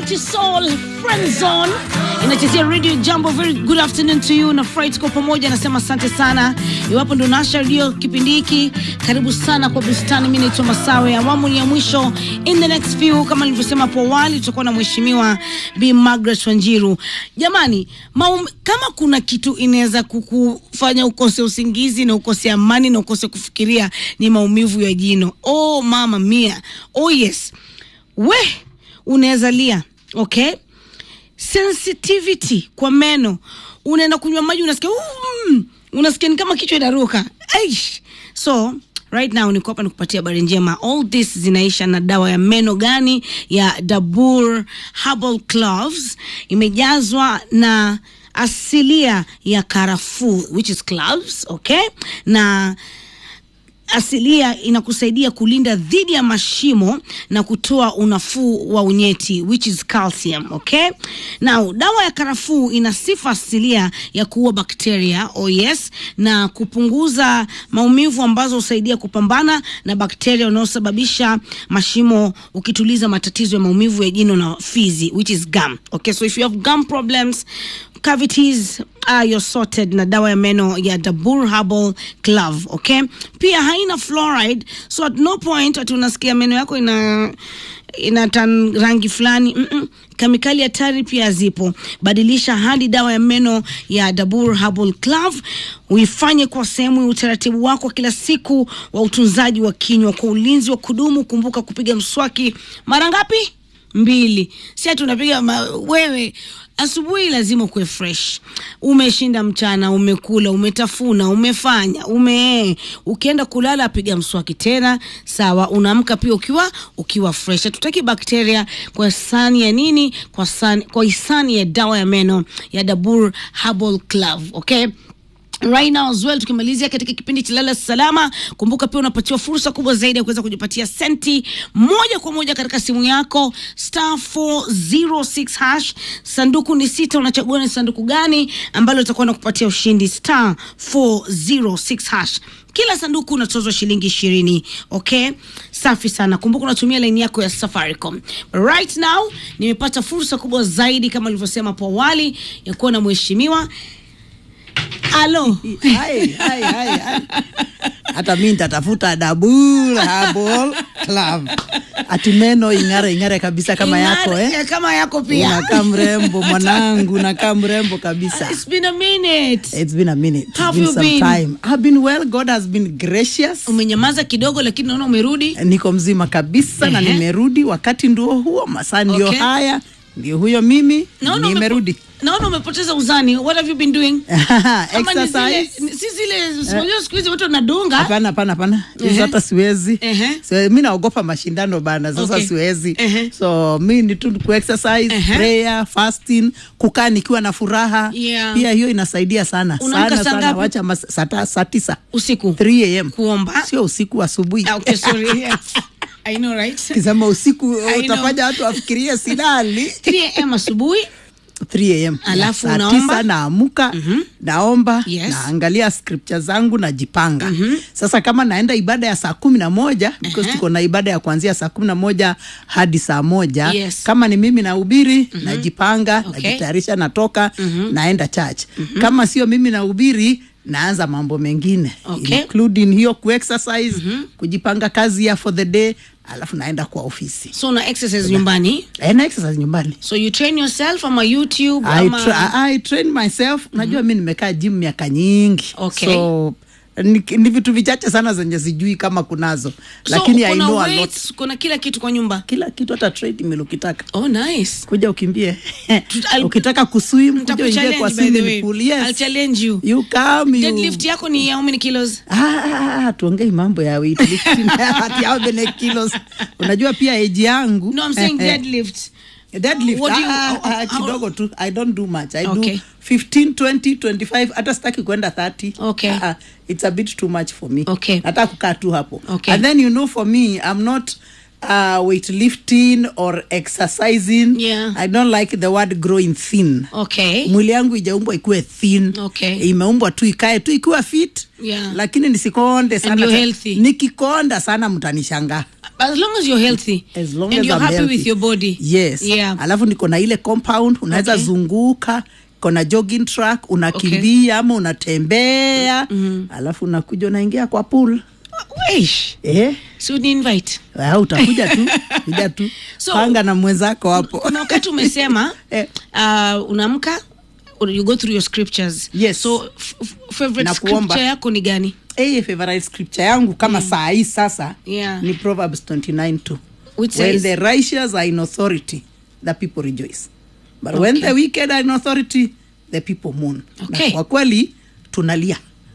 Sauti Soul Friend Zone inachezea Radio Jambo. Very good afternoon to you na Fright kwa pamoja, anasema asante sana. Iwapo ndo nasha redio kipindi hiki, karibu sana kwa bustani. Mimi naitwa Masawe, awamu ni ya mwisho. In the next few, kama nilivyosema hapo awali, tutakuwa na mheshimiwa Bi Margaret Wanjiru. Jamani, maum, kama kuna kitu inaweza kukufanya ukose usingizi na ukose amani na ukose kufikiria, ni maumivu ya jino. Oh mama mia, oh yes, we unaweza lia okay sensitivity kwa meno unaenda kunywa maji unasikia mm, unasikia ni kama kichwa inaruka Aish. so right now niko hapa nikupatia habari njema all this zinaisha na dawa ya meno gani ya dabur herbal cloves imejazwa na asilia ya karafuu which is cloves okay na asilia inakusaidia kulinda dhidi ya mashimo na kutoa unafuu wa unyeti which is calcium okay now dawa ya karafuu ina sifa asilia ya kuua bakteria oh yes na kupunguza maumivu ambazo husaidia kupambana na bakteria wanaosababisha mashimo ukituliza matatizo ya maumivu ya jino na fizi which is gum okay so if you have gum problems cavities uh, you're sorted na dawa ya meno ya Dabur Herbal Glove, okay? Pia haina fluoride, so at no point ati unasikia meno yako ina ina tan rangi fulani mm -mm. Kemikali hatari pia zipo. Badilisha hadi dawa ya meno ya Dabur Herbal Glove uifanye kwa sehemu ya utaratibu wako kila siku wa utunzaji wa kinywa kwa ulinzi wa kudumu. Kumbuka kupiga mswaki mara ngapi? mbili si ati unapiga ma, wewe asubuhi lazima ukuwe fresh umeshinda mchana umekula umetafuna umefanya ume ukienda kulala piga mswaki tena sawa unaamka pia ukiwa ukiwa fresh hatutaki bakteria kwa sani ya nini kwa sani, kwa hisani ya dawa ya meno ya dabur herbal club okay right now as well tukimalizia katika kipindi cha lala salama kumbuka pia unapatiwa fursa kubwa zaidi ya kuweza kujipatia senti moja kwa moja katika simu yako star 406 hash sanduku ni sita unachagua ni sanduku gani ambalo utakuwa na kupatia ushindi star 406 hash kila sanduku unatozwa shilingi ishirini okay safi sana kumbuka unatumia laini yako ya safaricom right now nimepata fursa kubwa zaidi kama nilivyosema hapo awali ya kuwa na mheshimiwa alo Hai, hai, hai, hai. hata mi nitatafuta dabul habol club ati meno ing'are ing'are kabisa kama yako Ing'are, eh? ya kama yako pia unakaa mrembo mwanangu unakaa mrembo kabisa It's been a minute. It's been a minute. It's How been you some been? time. I've been well. God has been gracious. umenyamaza kidogo lakini naona umerudi Niko mzima kabisa na Ehe. nimerudi. Wakati ndio huo, masaa ndio Okay. haya, ndio huyo mimi naona umepo- nimerudi. naona umepoteza uzani what have you been doing Ama ni zile- Exercise. ni- si zile unajua siku hizi watu wanadunga Hapana, hapana, hapana, Ehe. hizo hata siwezi. Ehe. So, mi naogopa mashindano bana, sasa Okay. siwezi. Ehe. So mi ni tu ku exercise, Ehe. prayer, fasting, kukaa nikiwa na furaha. Yeah. Pia hiyo inasaidia sana Unaamka sana saa sana. ngapi? Wacha mas- saa ta- saa tisa usiku 3 am kuomba sio usiku, asubuhi. Ah, okay, sorry. Yeah. I know, right? kisema usiku I utafanya watu wafikirie silali 3 am asubuhi 3 am Alafu saa unaomba? tisa naamuka naomba Yes. naangalia scripture zangu najipanga sasa kama naenda ibada ya saa kumi na moja because Ehe. tuko na ibada ya kuanzia saa kumi na moja hadi saa moja Yes. kama ni mimi nahubiri najipanga Okay. najitayarisha natoka naenda church kama sio mimi nahubiri naanza mambo mengine Okay. including hiyo kuexercise kujipanga kazi ya for the day alafu naenda kwa ofisi so una exercise nyumbani Eh, na exercise nyumbani so you train yourself ama youtube I, ama tra I train myself unajua mi nimekaa gym miaka nyingi Okay. so ni, ni vitu vichache sana zenye sijui kama kunazo so, lakini I kuna know a lot weights, kuna kila kitu kwa nyumba kila kitu hata treadmill ukitaka oh nice kuja ukimbie I'll- ukitaka kuswim kuja uingie Nitakuchallenge, kwa by the swimming way. pool I'll yes challenge you you come you deadlift yako ni how many kilos Ah, ah, ah, tuongei mambo ya weightlifting ati how many kilos unajua pia age yangu no i'm saying deadlift deadlift What do you- ah, ah, how- how- kidogo tu i don't do much i Okay. do 15 20 25 hata sitaki kwenda 30 Okay. Ah, ah, it's a bit too much for me Okay. nataka kukaa tu hapo Okay. and then you know for me i'm not uh, weightlifting or exercising Yeah. i don't like the word growing thin okay mwili yangu ijaumbwa ikuwe thin Okay. imeumbwa tu ikae tu ikiwa fit Yeah. lakini nisikonde sana you're Sa- healthy. nikikonda sana mtanishangaa as long as you're healthy as long and as you're I'm happy healthy. with your body yes yeah alafu niko na ile compound unaweza Okay. zunguka kona jogging track unakimbia ama unatembea mm-hmm. alafu unakuja unaingia kwa pool Weish. eh? so ni invite Ah, utakuja tu kuja tu So- panga na mwenzako hapo kuna wakati umesema Eh. uh, unaamka you go through your scriptures Yes. so f- f- favorite Na kuomba. scripture yako ni gani hey, favorite scripture yangu kama saa hii sasa Yeah. ni proverbs 29 2 Which when says- the righteous are in authority the people rejoice but when Okay. the wicked are in authority the people mourn Okay. na kwa kweli tunalia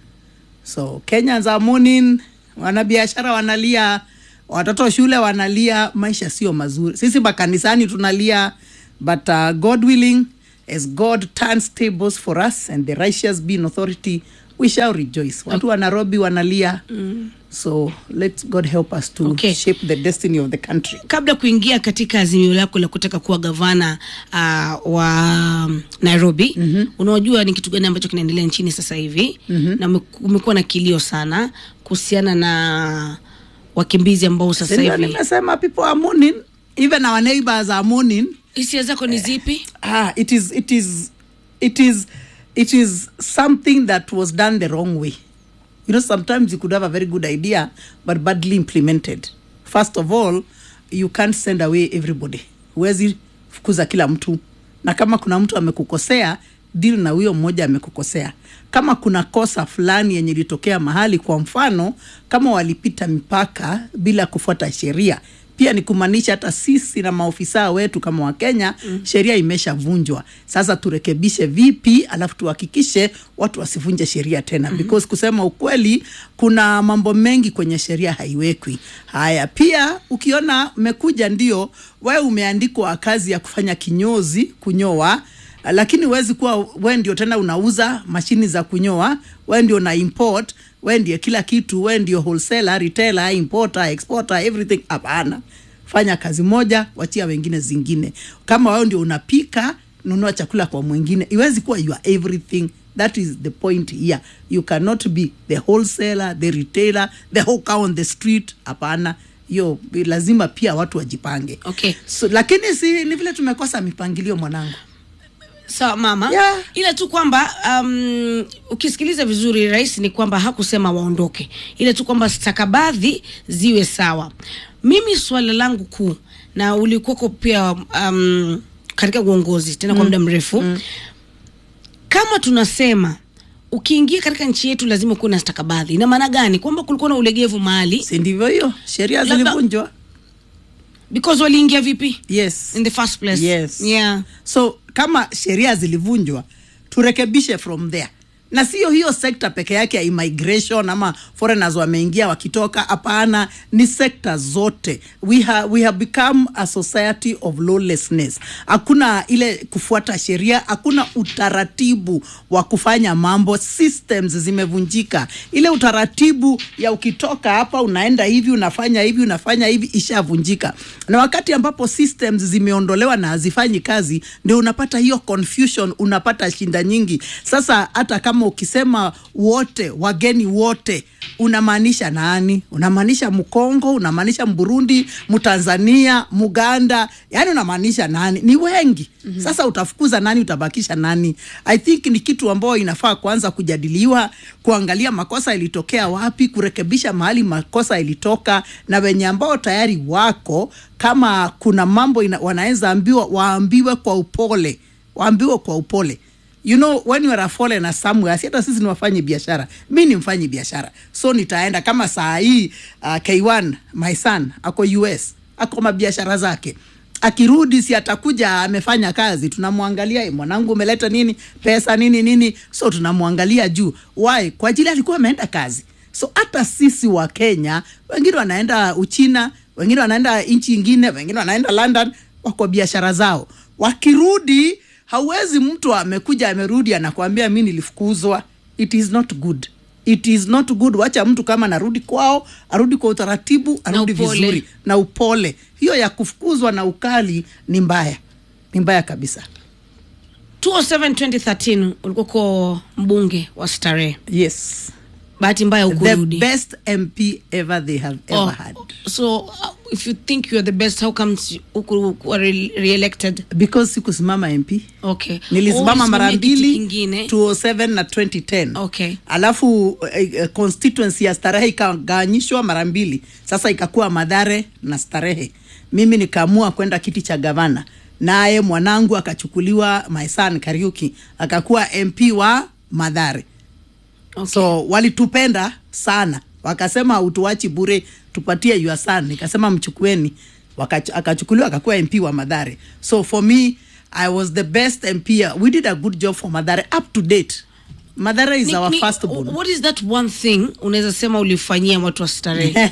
so kenyans are mourning wanabiashara wanalia watoto shule wanalia maisha sio mazuri sisi makanisani tunalia but uh, god willing as god turns tables for us and the righteous be in authority we shall rejoice watu wa nairobi wanalia mm. so let god help us to Okay. shape the destiny of the country kabla kuingia katika azimio lako la kutaka kuwa gavana uh, wa nairobi mm-hmm. unajua ni kitu gani ambacho kinaendelea nchini sasa hivi mm-hmm. na ume- umekuwa na kilio sana kuhusiana na wakimbizi ambao sasa Sindio hivi nimesema people are mourning even our neighbors are mourning hisia zako ni zipi ah, it is it is it is it is something that was done the wrong way you know sometimes you could have a very good idea but badly implemented first of all you can't send away everybody huwezi fukuza kila mtu na kama kuna mtu amekukosea deal na huyo mmoja amekukosea kama kuna kosa fulani yenye ilitokea mahali kwa mfano kama walipita mipaka bila kufuata sheria pia ni kumaanisha hata sisi na maofisa wetu kama wakenya mm. sheria imeshavunjwa sasa turekebishe vipi alafu tuhakikishe watu wasivunje sheria tena mm-hmm. because kusema ukweli kuna mambo mengi kwenye sheria haiwekwi haya pia ukiona umekuja ndio wewe umeandikwa kazi ya kufanya kinyozi kunyoa lakini huwezi kuwa we ndio tena unauza mashini za kunyoa we ndio na import we ndio kila kitu we ndio wholesaler retailer importer exporter everything hapana fanya kazi moja wachia wengine zingine kama wewe ndio unapika nunua chakula kwa mwingine iwezi kuwa you are everything that is the point here you cannot be the wholesaler the retailer the hawker on the street hapana hiyo lazima pia watu wajipange Okay. so, lakini si ni vile tumekosa mipangilio mwanangu sawa mama Yeah. ila tu kwamba um, ukisikiliza vizuri rais ni kwamba hakusema waondoke ila tu kwamba stakabadhi ziwe sawa mimi swala langu kuu na ulikuwako pia um, katika uongozi tena kwa muda mrefu mm. kama tunasema ukiingia katika nchi yetu lazima kuwe na stakabadhi ina maana gani kwamba kulikuwa na ulegevu mahali si ndivyo hiyo sheria Labda- zilivunjwa because waliingia vipi yes in the first place yes yeah so kama sheria zilivunjwa turekebishe from there na sio hiyo sekta peke yake ya immigration ama foreigners wameingia wakitoka hapana ni sekta zote we, ha, we have become a society of lawlessness hakuna ile kufuata sheria hakuna utaratibu wa kufanya mambo systems zimevunjika ile utaratibu ya ukitoka hapa unaenda hivi unafanya hivi unafanya hivi ishavunjika na wakati ambapo systems zimeondolewa na hazifanyi kazi ndio unapata hiyo confusion unapata shinda nyingi sasa hata kama ukisema wote wageni wote unamaanisha nani unamaanisha mkongo unamaanisha mburundi mtanzania muganda yani unamaanisha nani ni wengi mm-hmm. sasa utafukuza nani utabakisha nani i think ni kitu ambayo inafaa kuanza kujadiliwa kuangalia makosa ilitokea wapi kurekebisha mahali makosa ilitoka na wenye ambao tayari wako kama kuna mambo ina, wanaweza ambiwa waambiwe kwa upole waambiwe kwa upole you know when you are a foreigner somewhere si hata sisi ni wafanyi biashara mi ni mfanyi biashara so nitaenda kama saa hii uh, k1 my son ako us ako mabiashara zake akirudi si atakuja amefanya kazi tunamwangalia "Eh, mwanangu umeleta nini pesa nini nini so tunamwangalia juu why kwa ajili alikuwa ameenda kazi so hata sisi wa kenya wengine wanaenda uchina wengine wanaenda nchi ingine wengine wanaenda london wako biashara zao wakirudi hauwezi mtu amekuja amerudi anakuambia mi nilifukuzwa it is not good it is not good wacha mtu kama anarudi kwao arudi kwa utaratibu arudi upole. vizuri na upole hiyo ya kufukuzwa na ukali ni mbaya ni mbaya kabisa 207 2013 ulikuwa kwa mbunge wa starehe yes bahati mbaya the ukurudi best mp ever they have ever Oh, had so uh, if you think you're the best how comes ukuwa re re-elected because sikusimama mp okay nilisimama Oh, mara usimamie kiti mbili kingine 207 na 2010 Okay. alafu eh, eh, constituency ya starehe ikagawanyishwa mara mbili sasa ikakuwa madhare na starehe mimi nikaamua kwenda kiti cha gavana naye mwanangu akachukuliwa my son kariuki akakuwa mp wa madhare okay. so walitupenda sana wakasema utuachi bure tupatie your son nikasema mchukueni Wakach- akachukuliwa akakuwa mp wa madhare so for me i was the best mp we did a good job for madhare up to date madhare is Ni- our ni- first born what is that one thing unaweza sema ulifanyia watu wa starehe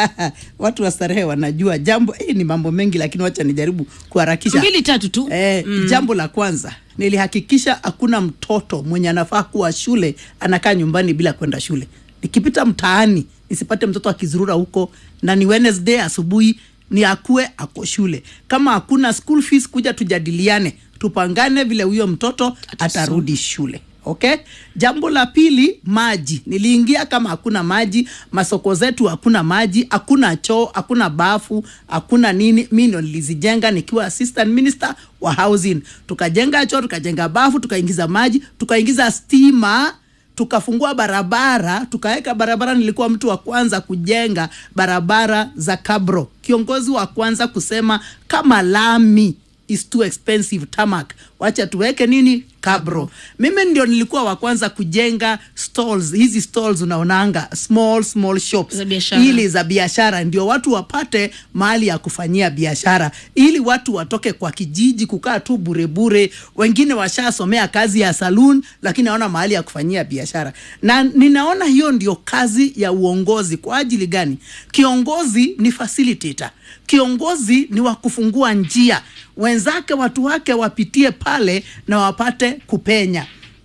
watu wa starehe wanajua jambo eh, ni mambo mengi lakini wacha nijaribu kuharakisha mbili tatu tu Eh, mm. Jambo la kwanza nilihakikisha hakuna mtoto mwenye anafaa kuwa shule anakaa nyumbani bila kwenda shule. Nikipita mtaani nisipate mtoto akizurura huko, na ni Wednesday asubuhi ni akue ako shule. Kama hakuna school fees, kuja tujadiliane, tupangane vile huyo mtoto atarudi shule. Okay. Jambo la pili, maji. Niliingia kama hakuna maji, masoko zetu hakuna maji, hakuna choo, hakuna bafu, hakuna nini. Mi ndo nilizijenga nikiwa assistant minister wa housing. Tukajenga choo, tukajenga bafu, tukaingiza maji, tukaingiza stima tukafungua barabara tukaweka barabara. Nilikuwa mtu wa kwanza kujenga barabara za kabro, kiongozi wa kwanza kusema kama lami is too expensive tarmac, wacha tuweke nini kabro. Mimi ndio nilikuwa wa kwanza kujenga stalls, hizi stalls unaonanga small small shops Za biashara. ili za biashara, ndio watu wapate mahali ya kufanyia biashara, ili watu watoke kwa kijiji kukaa tu burebure. Wengine washasomea kazi ya saloon, lakini hawana mahali ya kufanyia biashara, na ninaona hiyo ndio kazi ya uongozi. Kwa ajili gani? Kiongozi ni facilitator, kiongozi ni wa kufungua njia, wenzake watu wake wapitie pale na wapate kupenya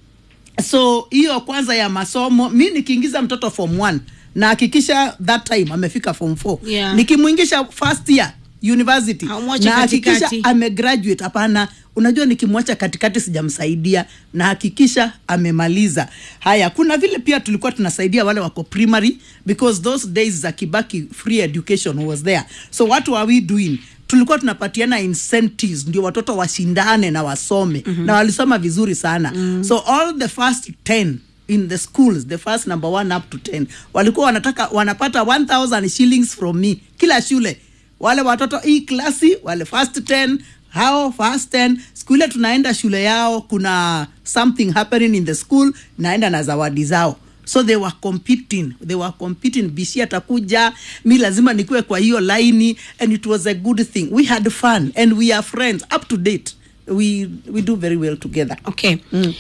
so hiyo kwanza ya masomo mi nikiingiza mtoto form 1 na hakikisha that time amefika form 4 Yeah. nikimwingisha first year university Haumwachi na hakikisha katikati. amegraduate hapana unajua nikimwacha katikati sijamsaidia na hakikisha amemaliza haya kuna vile pia tulikuwa tunasaidia wale wako primary because those days za kibaki free education was there so what were we doing tulikuwa tunapatiana incentives ndio watoto washindane na wasome mm-hmm. na walisoma vizuri sana mm-hmm. so all the first 10 in the schools the first number one up to 10 walikuwa wanataka wanapata 1000 shillings from me kila shule wale watoto hii klasi wale first 10 hao first 10 siku ile tunaenda shule yao kuna something happening in the school naenda na zawadi zao so they were competing they were competing bishi atakuja mi lazima nikuwe kwa hiyo laini and it was a good thing we had fun and we are friends up to date we, we do very well together okay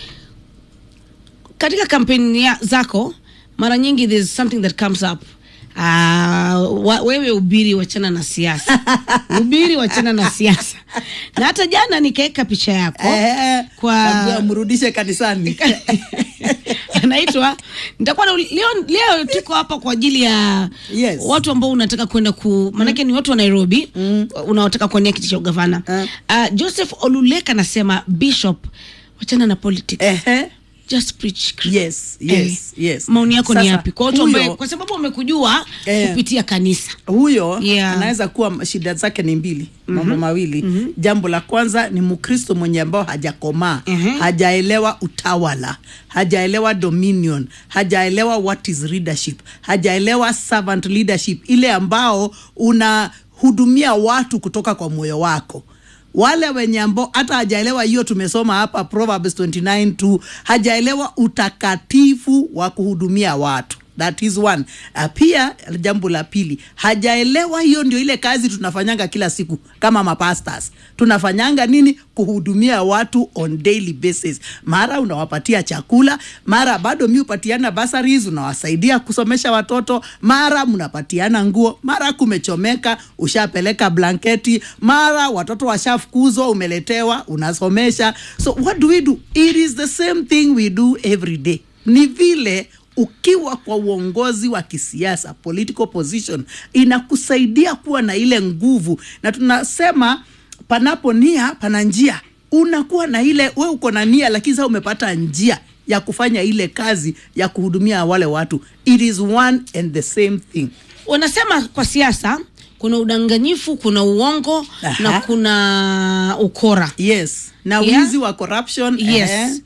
katika kampeni ya- zako mara nyingi there's something that comes up Uh, wa, wewe ubiri wachana na siasa ubiri wachana na siasa na hata jana nikaweka picha yako Eh, kwa kabla mrudishe kanisani anaitwa nitakuwa na leo, leo tuko hapa kwa ajili ya Yes. watu ambao unataka kwenda ku maanake ni watu wa nairobi unaotaka kuania kiti cha ugavana Mm. uh, joseph oluleka anasema bishop wachana na politics Ehe. just preach Yes, yes, yes. maoni yako ni Sasa, yapi kwa watu huyo- ambaye kwa sababu wamekujua Eh. kupitia kanisa huyo Yeah. anaweza kuwa shida zake ni mbili mambo mawili jambo la kwanza ni mkristo mwenye ambao hajakomaa Mhm. hajaelewa utawala hajaelewa dominion hajaelewa what is leadership hajaelewa servant leadership ile ambao unahudumia watu kutoka kwa moyo wako wale wenye ambao hata hajaelewa hiyo tumesoma hapa proverbs 29 tu hajaelewa utakatifu wa kuhudumia watu that is one uh, pia jambo la pili hajaelewa hiyo ndio ile kazi tunafanyanga kila siku kama mapastors tunafanyanga nini kuhudumia watu on daily basis mara unawapatia chakula mara bado mi upatiana basaries unawasaidia kusomesha watoto mara mnapatiana nguo mara kumechomeka ushapeleka blanketi mara watoto washafukuzwa umeletewa unasomesha so what do we do it is the same thing we do every day ni vile ukiwa kwa uongozi wa kisiasa political position inakusaidia kuwa na ile nguvu na tunasema panapo nia pana njia unakuwa na ile we uko na nia lakini sasa umepata njia ya kufanya ile kazi ya kuhudumia wale watu it is one and the same thing wanasema kwa siasa kuna udanganyifu kuna uongo Aha. na kuna ukora yes na Yeah. wizi wa corruption yes eh,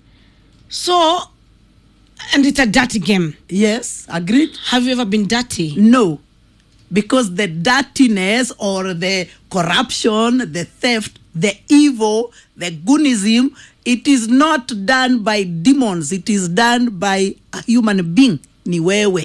so and it's a dirty game yes agreed have you ever been dirty No, because the dirtiness or the corruption, the theft, the evil, the goonism, it is not done by demons, it is done by a human being. Ni wewe.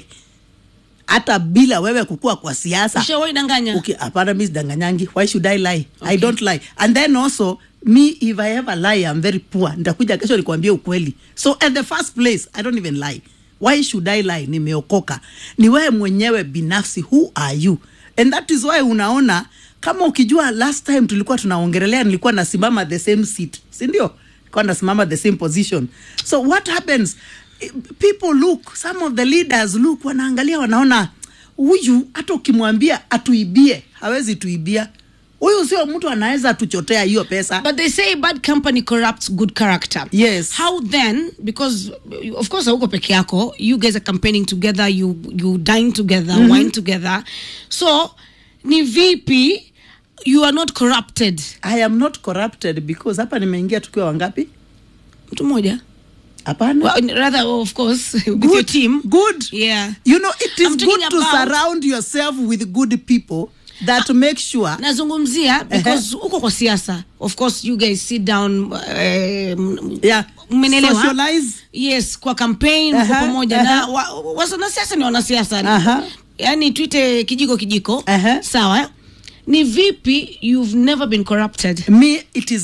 Hata bila wewe kukua kwa siasa. ushawahi danganya Okay, hapana mi sidanganyangi. Why should I lie? I Okay. don't lie. And then also me if I ever lie I'm very poor. Nitakuja kesho nikwambie ukweli. So at the first place I don't even lie. Why should I lie? Nimeokoka. Ni wewe mwenyewe binafsi who are you? And that is why unaona kama ukijua last time tulikuwa tunaongelelea nilikuwa nasimama the same seat. Si ndio? Nilikuwa nasimama the same position. So what happens? Eh, People look, some of the leaders look wanaangalia wanaona huyu hata ukimwambia atuibie hawezi tuibia huyu sio mtu anaweza tuchotea hiyo pesa but they say bad company corrupts good character Yes. how then because uh, of course hauko peke yako you guys are campaigning together you you dine together wine together so ni vipi you are not corrupted i am not corrupted because hapa nimeingia tukiwa wangapi mtu mmoja hapana well, rather of course with Good, your team good yeah you know it is I'm good talking to about- surround yourself with good people that make sure nazungumzia because uko kwa siasa of course you guys sit down um, yeah Mmenielewa? socialize yes kwa campaign mko Aha, pamoja aha. na wa- wa- wanasiasa ni wanasiasa Aha. yaani tuite kijiko kijiko Aha. sawa ni vipi you've never been corrupted me it is